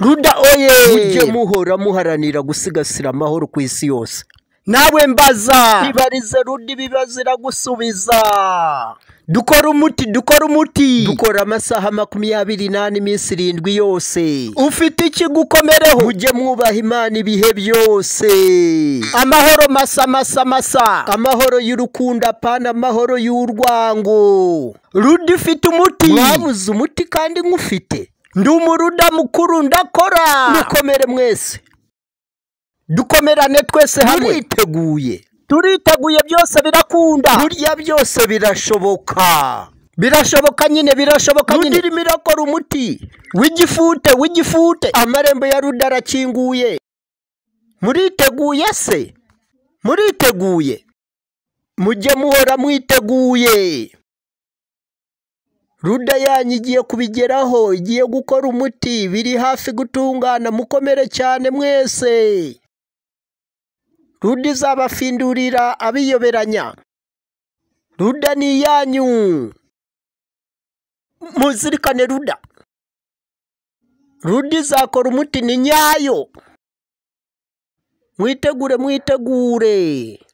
ruda oye mujye muhora muharanira gusigasira amahoro ku isi yose nawe mbaza ibarize ruda ibibazo iragusubiza dukora umuti dukora umuti dukora amasaha makumyabiri n'ane iminsi irindwi yose ufite ikigukomereho mujye mwubaha imana ibihe byose amahoro masa masa masa amahoro y'urukundo apana amahoro y'urwango ruda ufite umuti mwabuze umuti kandi nk'ufite ndi umuruda mukuru ndakora mukomere mwese dukomerane twese hamwe turiteguye turiteguye byose birakunda burya byose birashoboka birashoboka nyine birashoboka ruda nyine irimo irakora umuti w'igifute w'igifute amarembo ya ruda arakinguye muriteguye se muriteguye mujye muhora mwiteguye ruda yanyu igiye kubigeraho igiye gukora umuti biri hafi gutungana mukomere cyane mwese ruda izabafindurira abiyoberanya ruda ni iyanyu muzirikane ruda ruda izakora umuti ni nyayo mwitegure mwitegure